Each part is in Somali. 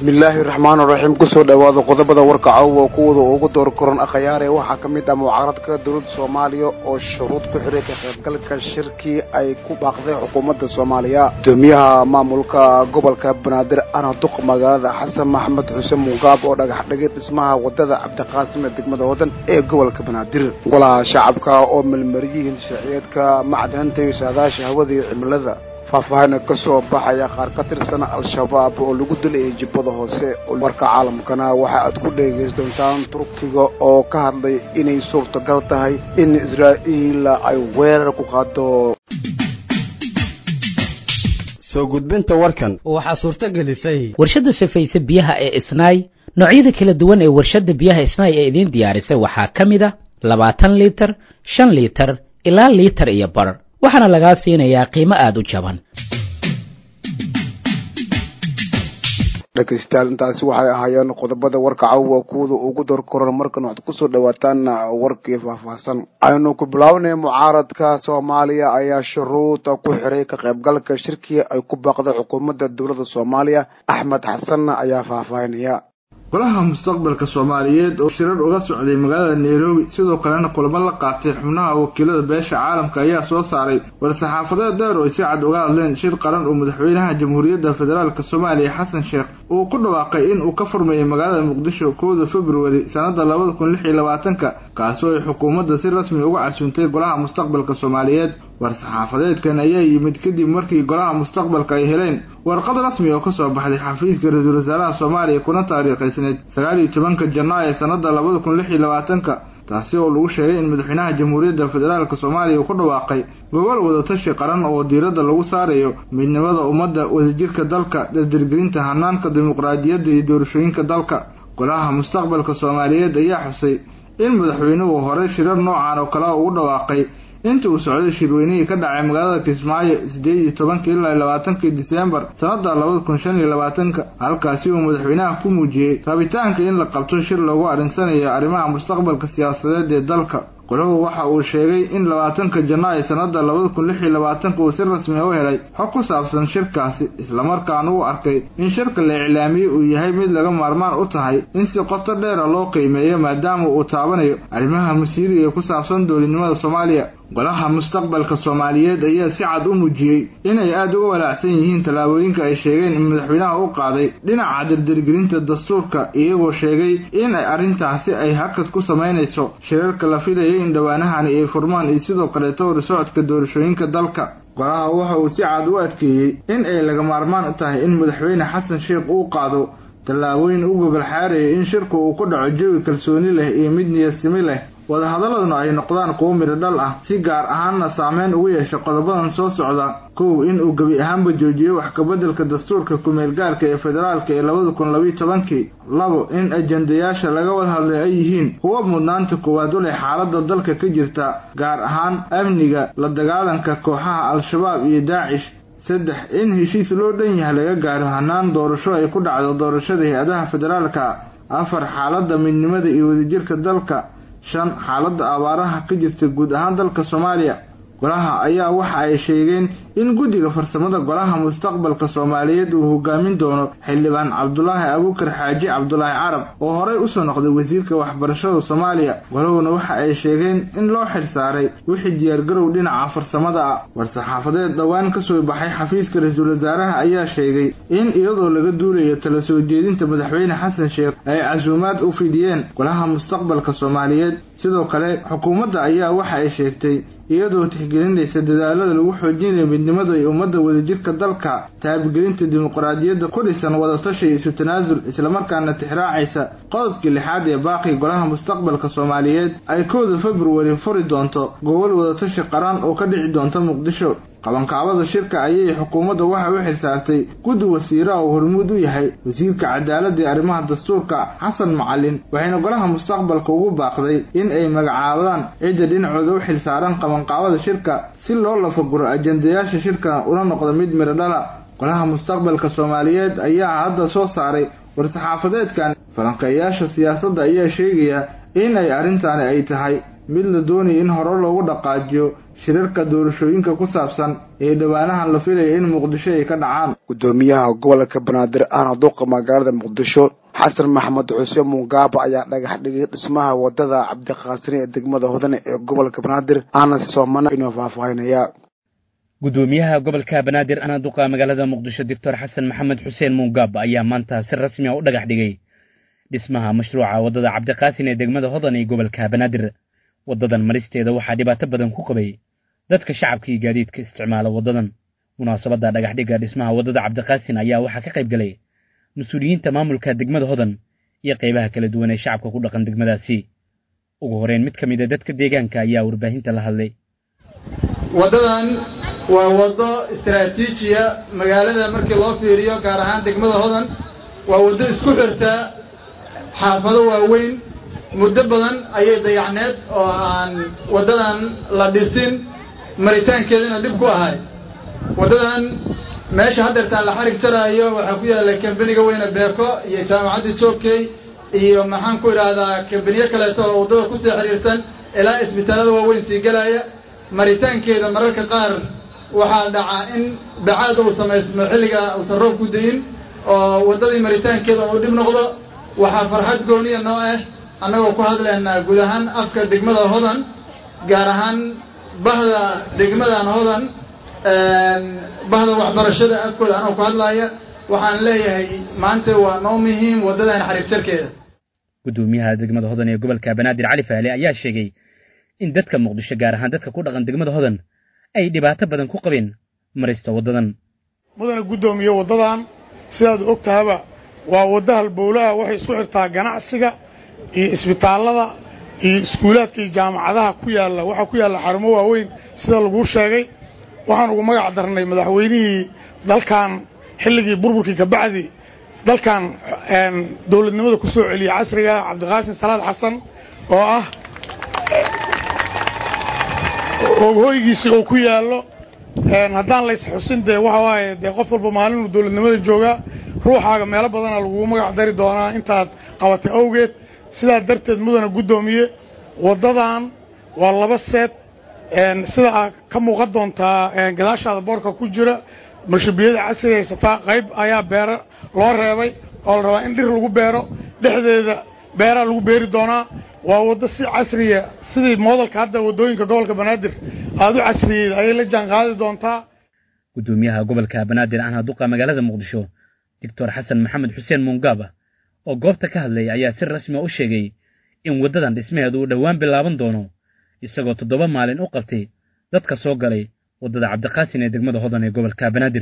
bismillaahi raxmaan raxiim kusoo dhawaada qodobada warka caawa kuwada ugu door koran akhyaare waxaa ka mid ah mucaaradka dowladda soomaaliya oo shuruud ku xiray ka qaybgalka shirkii ay ku baaqday xukuumadda soomaaliya gudoomiyaha maamulka gobolka banaadir ana duq magaalada xasan maxamed xuseen mugaab oo dhagax dhigay dhismaha wadada cabdiqaasim ee degmada wadan ee gobolka banaadir golaha shacabka oo melmariyihiin sharciyeedka macdanta iyo saadaasha hawada iyo cimilada faahfaahina ka soo baxaya qaar ka tirsan al-shabaab oo lagu dilayay jibbada hoose warka caalamkana waxa aad ku dhegays doontaan turkiga oo ka hadlay inay suurtagal tahay in israa'iil ay weerar ku qaado soo gudbinta warkan waxaa suurto gelisay warshadda safayse biyaha ee isnaay noocyada kala duwan ee warshadda biyaha isnaay ee idiin diyaarisay waxaa ka mid a labaatan liitar shan liitar ilaa liitar iyo bar waxaana lagaa siinayaa qiimo aada u jaban dhegaystayaal intaasi waxay ahaayeen qodobada warka caawa kuwada ugu door koran markan waxaad kusoo dhawaataan warkii faahfaahsan aynu ku bilaawnay mucaaradka soomaaliya ayaa shuruuda ku xiray ka qaybgalka shirkii ay ku baaqday xukuumadda dowladda soomaaliya axmed xasan ayaa faahfaahinaya golaha mustaqbalka soomaaliyeed oo shirar uga socday magaalada nairobi sidoo kalena kulamo la qaatay xubnaha wakiilada beesha caalamka ayaa soo saaray war-saxaafadeed dheer oo ay si cad uga hadleen shir qaran oo madaxweynaha jamhuuriyadda federaalk soomaaliya xasan sheekh uu ku dhawaaqay in uu ka furmayay magaalada muqdisho kowda februari sanada labada kun lix iyo labaatanka kaasoo ay xukuumadda si rasmi uga casuuntay golaha mustaqbalka soomaaliyeed war-saxaafadeedkan ayaa yimid kadib markii golaha mustaqbalka ay heleen warqad rasmi oo kasoo baxday xafiiska ra-iisul wasaaraha soomaaliya kuna taariikhaysneyd sagaal iyo tobanka janaayo sanada labada kun lix iyo labaatanka taasi oo lagu sheegay in madaxweynaha jamhuuriyadda federaalk soomaaliya uu ku dhawaaqay gobol wadatashi qaran oo diiradda lagu saarayo midnimada ummadda wadajirka dalka dardargelinta hanaanka dimuqraadiyadda iyo doorashooyinka dalka golaha mustaqbalka soomaaliyeed ayaa xusay in madaxweynuhu horey shirar noocan oo kale ugu dhawaaqay inta uu socday shirweynihii ka dhacay magaalada kismaayo sideed iyo tobankii ilaa labaatankii diseembar sanada labada kun shan iyo labaatanka halkaasi uu madaxweynaha ku muujiyey rabitaanka in la qabto shir loogu arrinsanayo arrimaha mustaqbalka siyaasadeed ee dalka golahu waxa uu sheegay in labaatanka janaayo sanada labada kun lix iyo labaatanka uu si rasmi u helay xog ku saabsan shirkaasi islamarkaana uu arkay in shirka la iclaamiyey uu yahay mid laga maarmaan u tahay in si qoto dheera loo qiimeeyo maadaama uu taabanayo arrimaha masiiriga ee ku saabsan dowladnimada soomaaliya golaha mustaqbalka soomaaliyeed ayaa si cad u muujiyey inay aada uga walaacsan yihiin tallaabooyinka ay sheegeen in madaxweynaha u qaaday dhinaca dardargelinta dastuurka iyagoo sheegay in ay arrintaasi ay hakad ku samaynayso shirarka la filayay in dhowaanahani ay furmaan iyo sidoo kaleeto horsocodka doorashooyinka dalka golaha waxa uu si cad u adkeeyey in ay laga maarmaan u tahay in madaxweyne xasan sheekh uu qaado tallaabooyin u gogol xaaraya in shirku uu ku dhaco jawi kalsooni leh iyo mid niyadsimi leh wadahadaladuna ay noqdaan kuwo midho dhal ah si gaar ahaanna saameyn ugu yeesha qodobadan soo socda kow in uu gebi ahaanba joojiyo wax kabeddelka dastuurka kumeel gaarka ee federaalka ee labada kun labiyo tobankii labo in ajendayaasha laga wada hadlay ay yihiin kuwa mudnaanta koowaad u leh xaaladda dalka ka jirta gaar ahaan amniga la dagaalanka kooxaha al-shabaab iyo daacish saddex in heshiis loo dhan yahay laga gaaro hanaan doorasho ay ku dhacdo doorashada hay-adaha federaalka afar xaaladda midnimada iyo wadajirka dalka shan xaaladda abaaraha ka jirta guud ahaan dalka soomaaliya golaha ayaa waxa ay sheegeen in guddiga farsamada golaha mustaqbalka soomaaliyeed uu hogaamin doono xildhibaan cabdulaahi abuukar xaaji cabdulaahi carab oo horey usoo noqday wasiirka waxbarashada soomaaliya golahuna waxa ay sheegeen in loo xirsaaray wixii diyaargarow dhinaca farsamada ah war-saxaafadeed dhowaan kasoo baxay xafiiska ra-iisul wasaaraha ayaa sheegay in iyadoo laga duulayo tala soo jeedinta madaxweyne xasan sheekh ay casuumaad u fidiyeen golaha mustaqbalka soomaaliyeed sidoo kale xukuumadda ayaa waxa ay sheegtay iyadoo tixgelinaysa dadaalada lagu xoojinayo midnimada iyo ummadda wadajirka dalka taabigelinta dimuqraadiyadda ku dhisan wadatashi isu tanaasul islamarkaana tixraacaysa qodobkii lixaad ee baaqi golaha mustaqbalka soomaaliyeed ay kowda februari furi doonto gobol wadatashi qaran oo ka dhici doonta muqdisho qabankaabada shirka ayay xukuumadda waxa u xilsaartay guddi wasiiraha oo hormuud u yahay wasiirka cadaaladda ee arrimaha dastuurka xasan macalin waxayna golaha mustaqbalka ugu baaqday in ay magacaabaan cidda dhinacooda u xilsaaran qabanqaabada shirka si loo lafaguro ajendayaasha shirka una noqdo mid midho dhala golaha mustaqbalka soomaaliyeed ayaa hadda soo saaray war-saxaafadeedkan falanqeeyaasha siyaasadda ayaa sheegaya in ay arrintaani ay tahay mid la doonaya in hore loogu dhaqaajiyo shirarka doorashooyinka ku saabsan ee dhowaanahan la filaya in muqdisho ay ka dhacaan gudoomiyaha gobolka banaadir ahna duqa magaalada muqdisho xasan maxamed xuseen mungaaba ayaa dhagax dhigay dhismaha wadada cabdiqaasini ee degmada hodane ee gobolka banaadir ahna soomana inuu faahfaahinaya gudoomiyaha gobolka banaadir ahna duqa magaalada muqdisho doctor xasan maxamed xuseen mungaab ayaa maanta si rasmi a u dhagax dhigay dhismaha mashruuca wadada cabdiqaasin ee degmada hodan ee gobolka banaadir wadadan maristeeda waxaa dhibaato badan ku qabay dadka shacabka iyo gaadiidka isticmaala wadadan munaasabadda dhagaxdhigga dhismaha wadada cabdiqaasin ayaa waxaa ka qayb galay mas-uuliyiinta maamulka degmada hodan iyo qaybaha kala duwan ee shacabka ku dhaqan degmadaasi ugu horeyn mid ka mid a dadka deegaanka ayaa warbaahinta la hadlay waddadan waa waddo istaraatiijiya magaalada markii loo fiiriyo gaar ahaan degmada hodan waa waddo isku xirta xaafado waaweyn muddo badan ayay dayacneed oo aan waddadan la dhisin maritaankeedana dhib ku ahay waddadan meesha haddeertaan la xarig jaraayo waxaa ku yaalla kambaniga weyne beeko iyo jaamacadda joogkey iyo maxaan ku idhaahdaa kambaniyo kaleeto oo waddada kusii xiriirsan ilaa isbitaallada waaweyn sii gelaya maritaankeeda mararka qaar waxaa dhacaa in bacaad uu samaysmo xilliga uusan roob ku da-in oo waddadii maritaankeeda uu dhib noqdo waxaa farxad gooniya noo ah annagoo ku hadlaynaa guud ahaan afka degmada hodan gaar ahaan bahda degmadan hodan bahda waxbarashada afkooda anoo ku hadlaaya waxaan leeyahay maanta waa noo muhiim waddadan xariir jarkeeda gudoomiyaha degmada hodan ee gobolka banaadir cali faale ayaa sheegay in dadka muqdisho gaar ahaan dadka ku dhaqan degmada hodan ay dhibaato badan ku qabeen marista waddadan mudana guddoomiye waddadan sidaad og tahaba waa wadda halbowlaha waxay isku xirtaa ganacsiga iyo isbitaallada iyo iskuulaadka iyo jaamacadaha ku yaalla waxaa ku yaalla xarumo waaweyn sida laguu sheegay waxaan ugu magac darnay madaxweynihii dalkan xilligii burburkii kabacdi dalkan dowladnimada ku soo celiyey casriga cabdiqaasim salaad xasan oo ah hoygiisi oo ku yaallo haddaan lays xusin dee waxa waaye dee qof walba maalinuu dowladnimada joogaa ruuxaaga meelo badana lagugu magac dari doonaa intaad qabatay awgeed sidaa darteed mudana guddoomiye waddadan waa laba seed sida aad ka muuqan doontaa gadaashaada boorka ku jira marshabiyada casriga haysataa qayb ayaa beero loo reebay oo la rabaa in dhir lagu beero dhexdeeda beeraa lagu beeri doonaa waa waddo si casriya sidii moodalka hadda waddooyinka gobolka banaadir aada u casriyeed ayay la jaan qaadi doontaa gudoomiyaha gobolka banaadir ahna duqa magaalada muqdisho doctor xasan maxamed xuseen mungaaba oo goobta ka hadlaya ayaa si rasmi u sheegay in waddadan dhismaheedu uu dhowaan bilaaban doono isagoo toddoba maalin u qabtay dadka soo galay waddada cabdiqaasin ee degmada hodan ee gobolka banaadir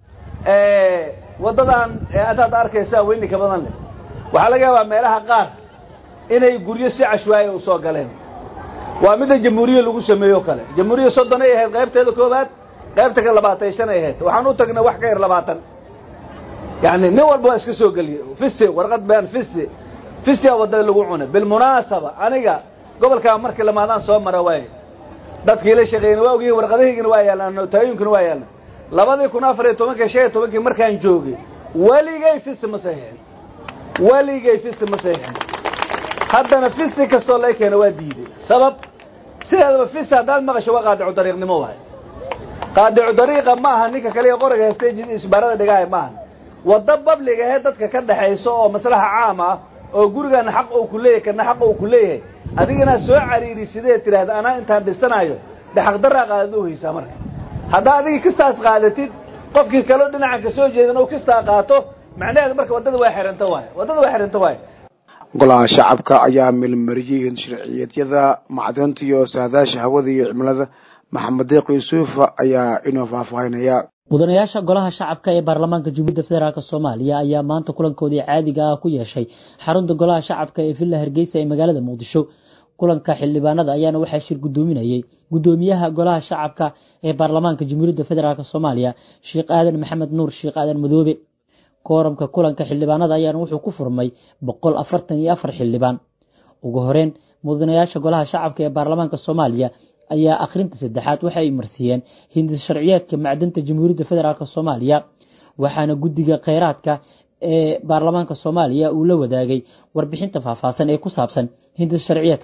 waddadan adaad arkaysaa weyni ka badan leh waxaa laga yaabaa meelaha qaar inay guryo si cashwaaya u soo galeen waa midda jamhuuriya lagu sameeyo o kale jamhuuriya soddon ay ahayd qaybteeda koowaad qaybta ka labaatan shan ay ahayd waxaan u tagnay wax ka yar labaatan yani nin walba waa iska soo geliyey fisi warqad been fisi fisia waddada lagu cunay bilmunaasaba aniga gobolkaa markii lamaadaan soo mara waaye dadkii la shaqeeyna waa ogyihin warqadahaygina waa yaallaan nootaayinkuna waa yaallaan labadii kun afar iyo tobankii shan iyo tobankii markaan joogay weligay fisi ma saxiixin weligay fisi ma saxiixin haddana fisi kastoo lay keena waa diiday sabab sideedaba fisi haddaad maqasho waa qaadicu dariiqnimo waay qaadicu dariiqa ma aha ninka kaliya qoriga haystay isbaarada dhigahay maaha waddo babliga ahee dadka ka dhaxayso oo maslaxa caam ah oo gurigana xaq uu ku leeyahay kana xaq uu ku leeyahay adigana soo cariiri sidee tidhaahda anaa intaan dhisanayo dhexaqdaraa qaadad u haysaa marka haddaa adigii kistaas qaadatid qofkii kaleo dhinacan ka soo jeedin uu kistaa qaato macnaheedu marka waddada waa xiranta waay waddada waa xiranta waay golaha shacabka ayaa milmariyey sharciyeedyada macdanta iyo saadaasha hawada iyo cimilada maxamed deeq yuusufa ayaa inoo faahfaahinaya mudanayaasha golaha shacabka ee baarlamaanka jumhuuriyadda federaalk soomaaliya ayaa maanta kulankoodii caadiga ah ku yeeshay xarunta golaha shacabka ee villa hargeysa ee magaalada muqdisho kulanka xildhibaanada ayaana waxaa shir gudoominayey gudoomiyaha golaha shacabka ee baarlamaanka jumhuuriyadda federaalk soomaaliya sheekh aadan maxamed nuur sheekh aadan madoobe kooramka kulanka xildhibaanada ayaana wuxuu ku furmay boqol afartan iyo afar xildhibaan ugu horeyn mudanayaasha golaha shacabka ee baarlamaanka soomaaliya ayaa akhrinta saddexaad waxa ay marsiiyeen hindis sharciyeedka macdanta jamhuuriyadda federaalk soomaaliya waxaana guddiga kheyraadka ee baarlamaanka soomaaliya uu la wadaagay warbixinta faahfaahsan ee ku saabsan hindis sharciyeedkaas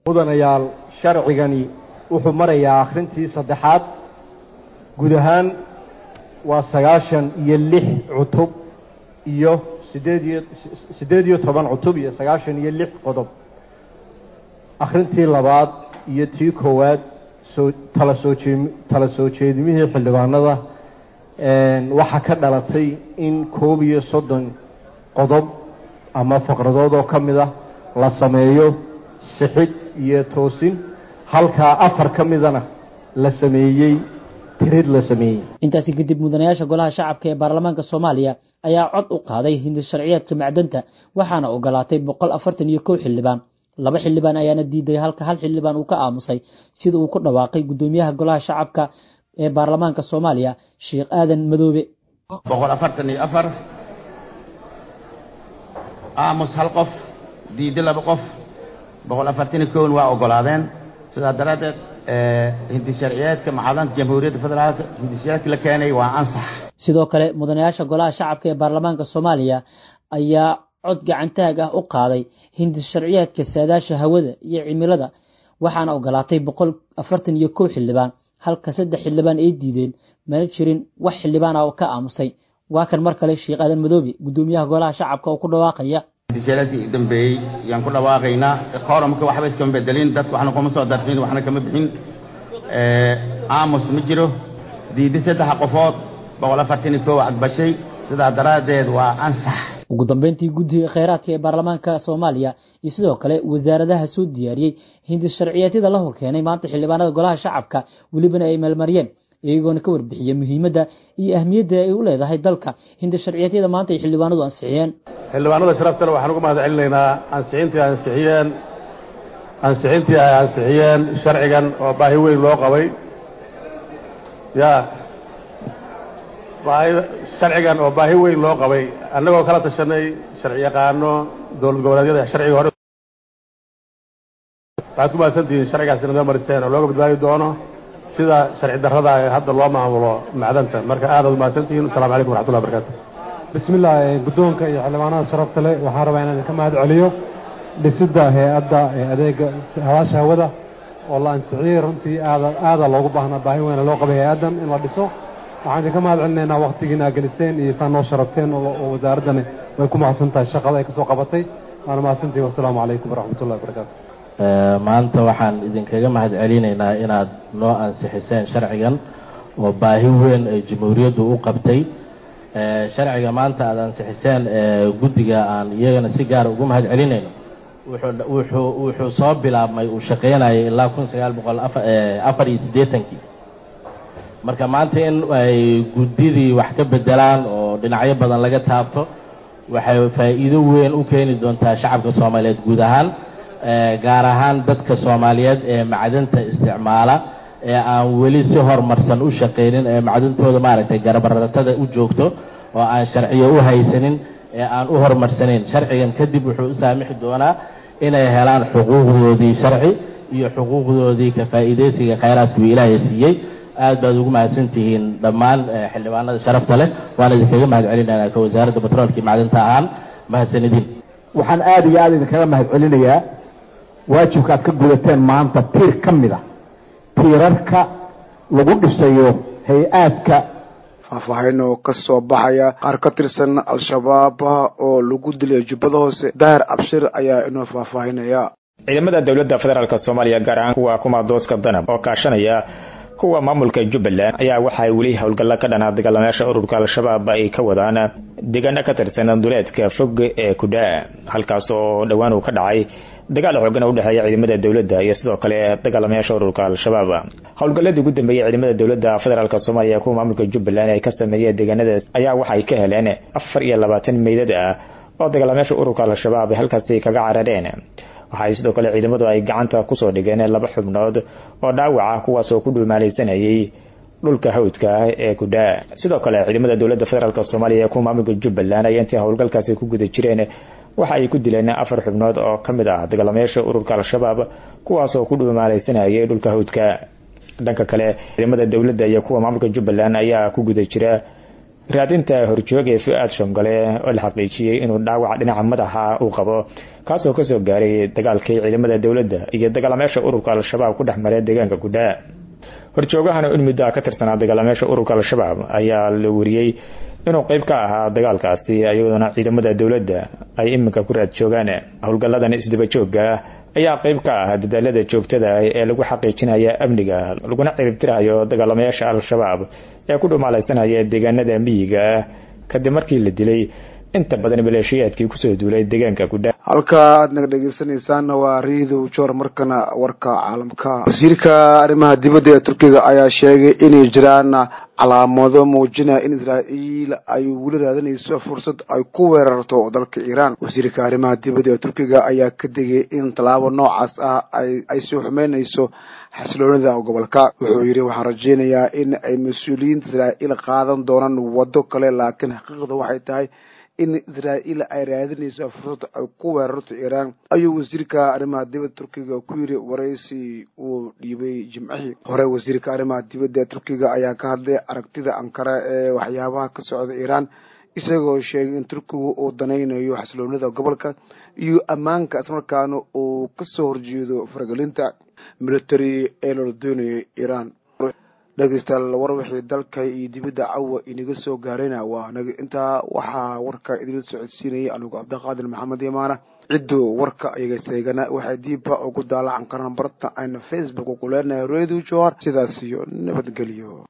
mudanayaal sharcigani wuxuu marayaa akhrintii saddexaad guud ahaan waa sagaashan iyo lix cutub iyo sideed iyo siddeed iyo toban cutub iyo sagaashan iyo lix qodob akhrintii labaad iyo tii koowaad soo tala soo jee tala soo jeedimihii xildhibaanada waxaa ka dhalatay in koob iyo soddon qodob ama faqradood oo ka mid ah la sameeyo sixid iyo toosin halkaa afar ka midana la sameeyey tirid la sameeyey intaasi kadib mudanayaasha golaha shacabka ee baarlamaanka soomaaliya ayaa cod u qaaday hindi sharciyeedka macdanta waxaana ogolaatay boqol afartan iyo kow xildhibaan laba xildhibaan ayaana diiday halka hal xildhibaan uu ka aamusay sida uu ku dhawaaqay guddoomiyaha golaha shacabka ee baarlamaanka soomaaliya sheekh aadan madoobe boqol afartan iyo afar aamus hal qof diido laba qof boqol afartan iyo kowna waa ogolaadeen sidaa daraaddeed hindi sharciyeedka macadanta jamhuuriyadda federaalka hindi sharciyeedka la keenay waa ansax sidoo kale mudanayaasha golaha shacabka ee baarlamaanka soomaaliya ayaa cod gacantaag ah u qaaday hindi sharciyeedka saadaasha hawada iyo cimilada waxaana ogolaatay boqol afartan iyo kow xildhibaan halka saddex xildhibaan ay diideen mana jirin wax xildhibaan ah oo ka aamusay waa kan mar kale sheekh aadan madoobe guddoomiyaha golaha shacabka oo ku dhawaaqaya hindiseeladkii u dambeeyey yaan ku dhawaaqaynaa koromka waxba iskama bedelin dadku waxna kuma soo darfin waxna kama bixin aamus ma jiro diidi saddexa qofood boqol afartan iyo kow cagbashay sidaa daraaddeed waa ansax ugu dambeyntii guddiga kheyraadka ee baarlamaanka soomaaliya iyo sidoo kale wasaaradaha soo diyaariyey hindi sharciyeedyada la horkeenay maanta xildhibaanada golaha shacabka welibana ay meelmariyeen iyagoona ka warbixiyey muhiimadda iyo ahmiyadda ay u leedahay dalka hindi sharciyeedyada maanta ay xildhibaanadu ansixiyeen xildhibaanada sharaftale waxaan uga mahad celinaynaa ansixintii ay ansixiyeen ansixintii ay ansixiyeen sharcigan oo baahi weyn loo qabay ya baahi sharcigan oo baahi weyn loo qabay annagoo kala tashanay sharci yaqaano dowlad goboleedyada sharciga hore waxaad ku mahadsantihiin sharcigaasina noo mariseen oo looga badbaadi doono sida sharci darrada ee hadda loo maamulo macdanta marka aadaad mahadsantihiin asalamu calaykum waraxmatullahi barakaatu bismillah guddoonka iyo xildhibaanada sharafta leh waxaan rabaa inaan idinka mahad celiyo dhisidda hay-adda ee adeega hawaasha hawada oo la ansixiyey runtii aada aada loogu baahnaa baahi weyna loo qabay hay-addan in la dhiso waxaan idinka mahad celinaynaa waktigiina geliseen iyo saa noo sharafteen oo wasaaraddani way ku mahadsan tahay shaqada ay kasoo qabatay waana mahadsantihi wasalaamu calaykum waraxmatullahi wabarakaatu maanta waxaan idinkaga mahad celinaynaa inaad noo ansixiseen sharcigan oo baahi weyn ay jamhuuriyaddu u qabtay sharciga maanta aada ansixiseen guddiga aan iyagana si gaara ugu mahad celinayno wuxuu wuxuu wuxuu soo bilaabmay uu shaqaynayay ilaa kun sagaal boqol afar iyo siddeetankii marka maanta in ay guddidii wax ka bedelaan oo dhinacyo badan laga taabto waxay faa'iido weyn u keeni doontaa shacabka soomaaliyeed guud ahaan gaar ahaan dadka soomaaliyeed ee macdanta isticmaala ee aan weli si horumarsan u shaqaynin ee macdantooda maaragtay garabaratada u joogto oo aan sharciyo u haysanin ee aan u horumarsanayn sharcigan kadib wuxuu u saamixi doonaa inay helaan xuquuqdoodii sharci iyo xuquuqdoodii ka faa'iidaysiga khayraadkuu ilaahay siiyey aad baad ugu mahadsan tihiin dhammaan xildhibaanada sharafta leh waan idinkaga mahad celinaynaa ka wasaaradda batroolka iyo macdanta ahaan mahadsanidin waxaan aada iyo aada idinkaga mahad celinayaa waajibka aad ka gudateen maanta tiir ka mid a tiirarka lagu dhisayo hay-aadka faahfaahin oo ka soo baxaya qaar ka tirsan al-shabaab oo lagu dilay jubbada hoose daahir abshir ayaa inoo faahfaahinaya ciidamada dowladda federaalk soomaaliya gaar ahaan kuwa kumaadooska danab oo kaashanaya kuwa maamulka jubbaland ayaa waxaay weli howlgalla ka dhanaa dagaalamayaasha ururka al-shabaab ay ka wadaan deegaano ka tirsan duleedka fog ee kudhaa halkaas oo dhowaan uu ka dhacay dagaal xoogan u dhexeeya ciidamada dowladda iyo sidoo kale dagaalamayaasha ururka al-shabaab howlgalladii ugu dambeeyey ciidamada dowladda federaalk soomaaliya kuwa maamulka jubbaland ay ka sameeyeen deegaanadaas ayaa waxay ka heleen afar iyo labaatan meydad ah oo dagaalamayaasha ururka al-shabaab ay halkaasi kaga carareen waxay sidoo kale ciidamadu ay gacanta kusoo dhigeen laba xubnood oo dhaawac ah kuwaas oo ku dhulmaalaysanayay dhulka hawdka ah ee kudhaa sidoo kale ciidamada dowladda federaalk soomaaliya ee kuwa maamulka jubbaland ay intii howlgalkaasi ku guda jireen waxa ay ku dileen afar xubnood oo ka mid ah dagaalamayaasha ururka al-shabaab kuwaas oo ku dhulmaalaysanayay dhulka hawdka dhanka kale ciidamada dowladda iyo kuwa maamulka jubbaland ayaa ku guda jira raadinta horjoog ee fu-aad shongole oo la xaqiijiyey inuu dhaawac dhinaca madaxa uu qabo kaasoo kasoo gaaray dagaalkii ciidamada dowladda iyo dagaalameesha ururka al-shabaab ku dhex maray deegaanka gudhaa horjoogahan in muddo ka tirsanaa dagaalameesha ururka al-shabaab ayaa la wariyey inuu qeyb ka ahaa dagaalkaasi iyadoona ciidamada dowladda ay iminka ku raad joogaan howlgalladan isdaba joogga ayaa qeyb ka ah dadaalada joogtada ee lagu xaqiijinaya amniga laguna ciribtirayo dagaalamayaasha al-shabaab ee ku dhumaalaysanaya deegaanada miyiga kadib markii la dilay inta badan maleeshiyaadkii kusoo duulay deegaanka gudha halka aad naga dhegeysanaysaanna waa riidow joor markana warka caalamka wasiirka arrimaha dibadda ee turkiga ayaa sheegay inay jiraan calaamado muujinaya in israa'iil ay weli raadinayso fursad ay ku weerarto dalka iiraan wasiirka arrimaha dibadda ee turkiga ayaa ka digay in tallaabo noocaas ah ay ay soo xumeynayso xasiloonida gobolka wuxuu yidhi waxaan rajeynayaa in ay mas-uuliyiinta israa'iil qaadan doonaan waddo kale laakiin xaqiiqda waxay tahay in israa'iil ay raadinayso fursad ay ku weerarto iiraan ayuu wasiirka arrimaha dibadda turkiga ku yidhi waraysi uu dhiibay jimcihii hore wasiirka arrimaha dibadda ee turkiga ayaa ka hadlay aragtida ankara ee waxyaabaha ka socda iiraan isagoo sheegay in turkigu uu danaynayo xasiloonida gobolka iyo ammaanka islamarkaana uu kasoo horjeedo faragelinta military ee loola doonayay iiraan dhegeystayaal war wixii dalka iyo dibadda cawa inaga soo gaarayna waa naga intaa waxaa warka idinla socodsiinayay anigu cabdiqaadir maxamed yamaana cidduu warka iyaga seegana waxay diibba ugu daalacan karaan barta ayna facebook ku leenahay radio johar sidaas iyo nabadgelyo